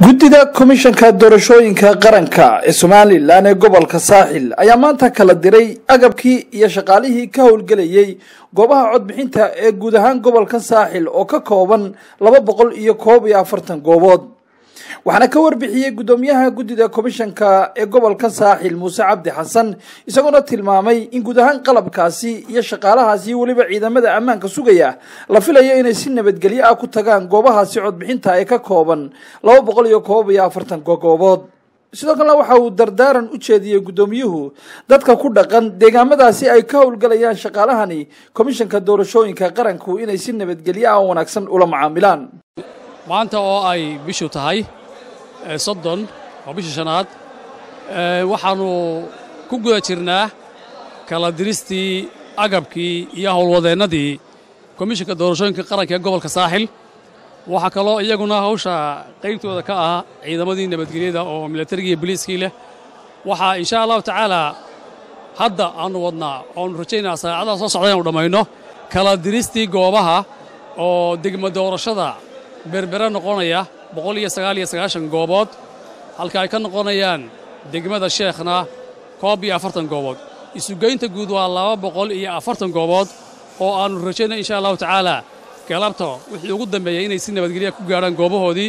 guddida komishanka doorashooyinka qaranka ee somalilan ee gobolka saaxil ayaa maanta kala diray agabkii iyo shaqaalihii ka howlgelayay goobaha codbixinta ee guud ahaan gobolka saaxil oo ka kooban laba boqol iyo koob iyo afartan goobood waxaana ka warbixiyey guddoomiyaha guddida komishanka ee gobolka saaxil muuse cabdi xasan isagoona tilmaamay in guud ahaan qalabkaasi iyo shaqaalahaasi iyo weliba ciidamada ammaanka sugaya la filayo inay si nabadgelyo ah ku tagaan goobahaasi codbixinta ee ka kooban laba boqol iyo koob iyo afartan goobood sidoo kalena waxa uu dardaaran u jeediyey guddoomiyuhu dadka ku dhaqan deegaamadaasi ay ka howlgalayaan shaqaalahani komishanka doorashooyinka qaranku inay si nabadgelyo ah oo wanaagsan ula macaamilaan maanta oo ay bishu tahay soddon oo bisha shanaad waxaannu ku guda jirnaa kala diristii agabkii iyo howlwadeennadii komishanka doorashooyinka qaranka ee gobolka saaxil waxaa kaloo iyaguna hawsha qaybtooda ka ah ciidamadii nabadgelyada oo milatarigii iyo boliiskii leh waxaa insha allahu tacaalaa hadda aannu wadnaa oonu rajaynaa saacadaha soo socda inaanu dhammayno kala diristii goobaha oo degmo doorashada berbere noqonaya boqol iyo sagaal iyo sagaashan goobood halka ay ka noqonayaan degmada sheekhna koob iyo afartan goobood isugeynta guud waa laba boqol iyo afartan goobood oo aannu rajaynay insha allahu tacaalaa galabta wixii ugu dambeeyey inay si nabadgelya ku gaadhaan goobahoodii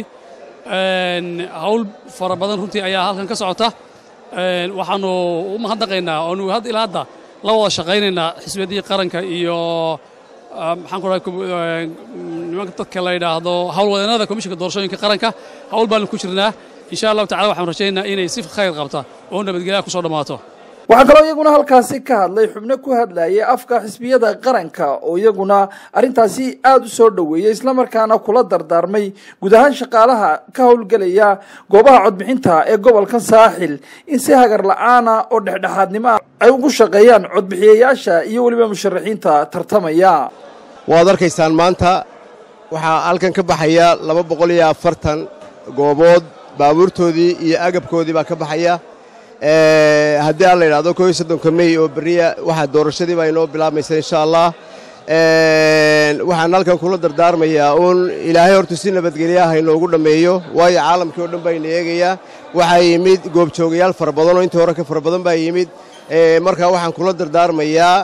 hawl fara badan runtii ayaa halkan ka socota waxaannu u mahadnaqaynaa oonu ilaa hadda la wada shaqaynaynaa xisbiyadii qaranka iyo maxaan ku dhahay nimanka dadka la yidhaahdo howlwadeennada komishanka doorashooyinka qaranka hawl baanu ku jirnaa insha allahu tacala waxaanu rajaynaynaa inay si khayr qabta oo nabadgelyaha ku soo dhammaato waxaa kaloo iyaguna halkaasi ka hadlay xubno ku hadlayay afka xisbiyada qaranka oo iyaguna arrintaasi aada u soo dhoweeyey islamarkaana kula dardaarmay guud ahaan shaqaalaha ka howlgelaya goobaha codbixinta ee gobolka saaxil in si hagar la-aana oo dhexdhexaadnimo ah ay ugu shaqeeyaan codbixiyayaasha iyo weliba musharaxiinta tartamaya waad arkaysaan maanta waxaa halkan ka baxaya laba boqol iyo afartan goobood baabuurtoodii iyo agabkoodii baa ka baxaya haddii aan la yidhahdo koo iyo soddonka mey oo berriya waxaa doorashadii baa inoo bilaabmaysa insha allah waxaan halkan kula dardaarmayaa uun ilaahay hortu si nabadgelyaha inoogu dhammeeyo waayo caalamkii oo dhan baa ina eegayaa waxaa yimid goobjoogayaal fara badan oo intii hore ka fara badan baa yimid marka waxaan kula dardaarmayaa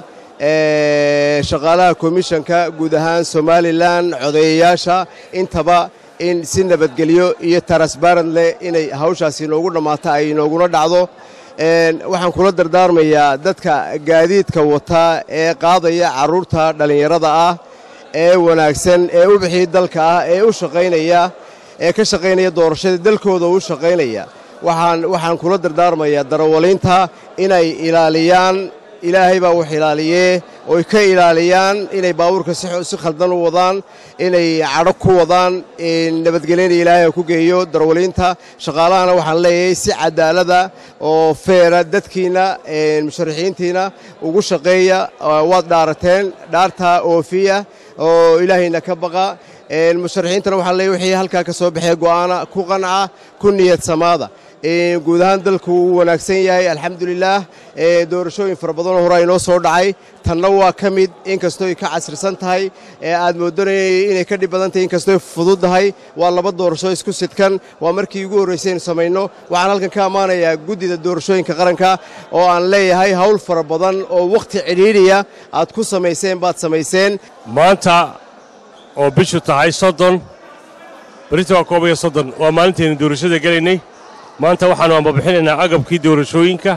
shaqaalaha komishanka guud ahaan somalilan codeeyayaasha intaba in si nabadgelyo iyo tarasbarant leh inay hawshaasi inoogu dhammaato ay inooguna dhacdo waxaan kula dardaarmayaa dadka gaadiidka wata ee qaadaya carruurta dhallinyarada ah ee wanaagsan ee u bixii dalka ah ee u shaqaynaya ee ka shaqaynaya doorashada dalkooda u shaqaynaya waxaan kula dardaarmayaa darawaliinta inay ilaaliyaan ilaahay baa wax ilaaliyee oy ka ilaaliyaan inay baabuurka si khaldan u wadaan inay cadho ku wadaan nabadgelyana ilaahay ku geeyo darawaliinta shaqaalahana waxaan leeyahay si cadaalada oo feera dadkiinna musharaxiintiina ugu shaqeeya waad dhaarateen dhaartaa oofiya oo ilaahayna ka baqa musharaxiintana waxaan leeyahy wixii halkaa ka soo baxee go'aana ku qanca ku niyad samaada guud ahaan dalku wuu wanaagsan yahay alxamdulilaah doorashooyin fara badanoo horaa inoo soo dhacay tanna waa ka mid inkastooy ka casrisan tahay aad moodanayay inay ka dhib badan tahay inkastooy fududdahay waa laba doorasho isku sidkan waa markii ugu horraysay aynu samayno waxaan halkan ka ammaanayaa guddida doorashooyinka qaranka oo aan leeyahay hawl fara badan oo wakhti cidhiidhiya aad ku samayseen baad samayseen maanta oo bishu tahay soddon berita waa koob iyo soddon waa maalintaynu doorashada gelaynay maanta waxaannu ambabixinaynaa agabkii doorashooyinka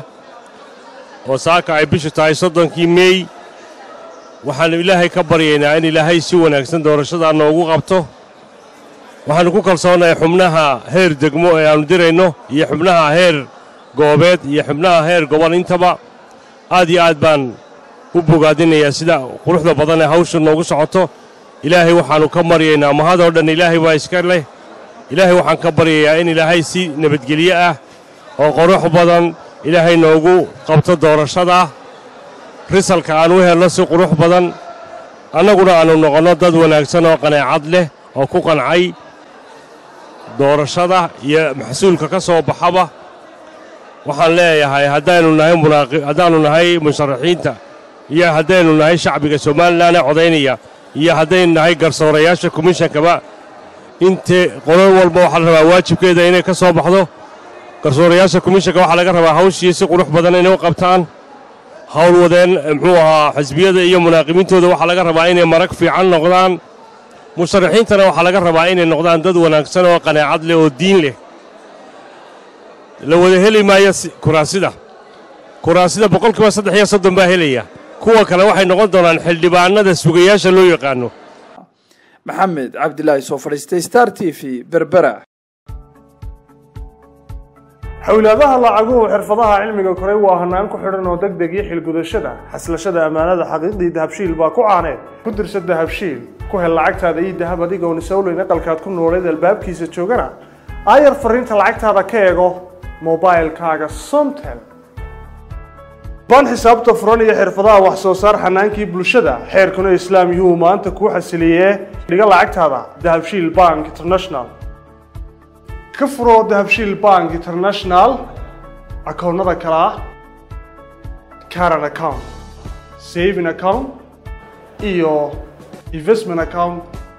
oo saaka ay bishu tahay soddonkii meey waxaannu ilaahay ka baryaynaa in ilaahay si wanaagsan doorashadaa noogu qabto waxaannu ku kalsoonahay xubnaha heer degmo ee aannu dirayno iyo xubnaha heer goobeed iyo xubnaha heer gobol intaba aad iyo aad baan u bogaadinayaa sida quruxda badan ee hawsha noogu socoto ilaahay waxaannu ka maryaynaa mahadoo dhan ilaahay baa iska leh ilaahay waxaan ka baryayaa in ilaahay si nabadgelyo ah oo qurux badan ilaahay noogu qabto doorashada risalka aan u helno si qurux badan annaguna aannu noqonno dad wanaagsan oo qaneecad leh oo ku qancay doorashada iyo maxsuulka ka soo baxaba waxaan leeyahay haddaannu nahay haddaannu nahay musharaxiinta iyo haddaynu nahay shacbiga somalilan ee codaynaya iyo haddaynu nahay garsoorayaasha komishankaba inte qolo walba waxaa la rabaa waajibkeeda inay ka soo baxdo garsoorayaasha komishanka waxaa laga rabaa hawshii si qurux badan inay u qabtaan hawl wadeen muxuu ahaa xisbiyada iyo munaaqimiintooda waxaa laga rabaa inay marag fiican noqdaan musharaxiintana waxaa laga rabaa inay noqdaan dad wanaagsan oo qanaacad leh oo diin leh la wada heli maayo kuraasida kuraasida boqolkiiba saddex iyo soddon baa helaya kuwa kale waxay noqon doonaan xildhibaanada sugayaasha loo yaqaano maxamed cabdilaahi soo fadhiistay star t v berbera xowlaadaha lacaguhu xirfadaha cilmiga koray waa hanaan ku xidhan oo deg deg iyo xilgudashada xaslashada ammaanada xaqiiqdii dahabshiil baa ku caaneed ku dirsa dahabshiil ku hel lacagtaada ii dahab adigoon isowleyn aqalkaad ku nooleed albaabkiisa joogana aayar fariinta lacagtaada ka eego mobailkaaga somtel baan xisaabta furan iyo xirfadaha wax soo saar xanaankii bulshada xeerkuna islaam yuu maanta kuu xasiliyee dhiga lacagtaada dahabshiil bank international ka furo dahabshiil bank international akoonnada kale ah caran account saving account iyo investment account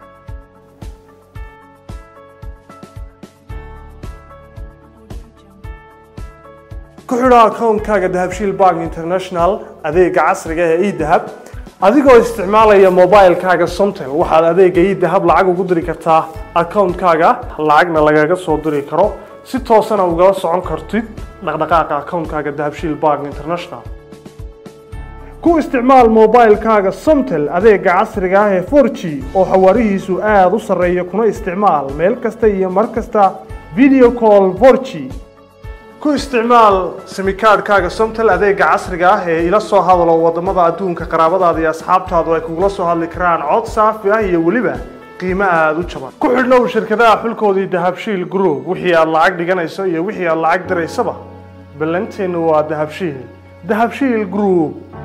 ku xidho akoonkaaga dahabshiil bank international adeega casriga ee edahab adigoo isticmaalaya mobilkaaga somtel waxaad adeega edahab lacag ugu diri kartaa akoonkaaga lacagna lagaga soo diri karo si toosana ugala socon kartid dhaqdhaqaaqa akoonkaaga dahabshiil bank international ku isticmaal mobilkaaga somtel adeega casriga ah ee 4g oo xawaarihiisu aada u sarreeya kuna isticmaal meel kasta iyo mar kasta video call 4g ku isticmaal simikaadhkaaga somtel adeega casriga ah ee ila soo hadalo waddamada adduunka qaraabadaada iyo asxaabtaadu ay kugula soo hadli karaan cod saafi ah iyo weliba qiimo aada u jaban ku xidhnow shirkadaha xulkoodii dahabshiil group wixii aad lacag dhiganayso iyo wixii aad lacag diraysaba ballanteennu waa dahabshiil dahabshiil group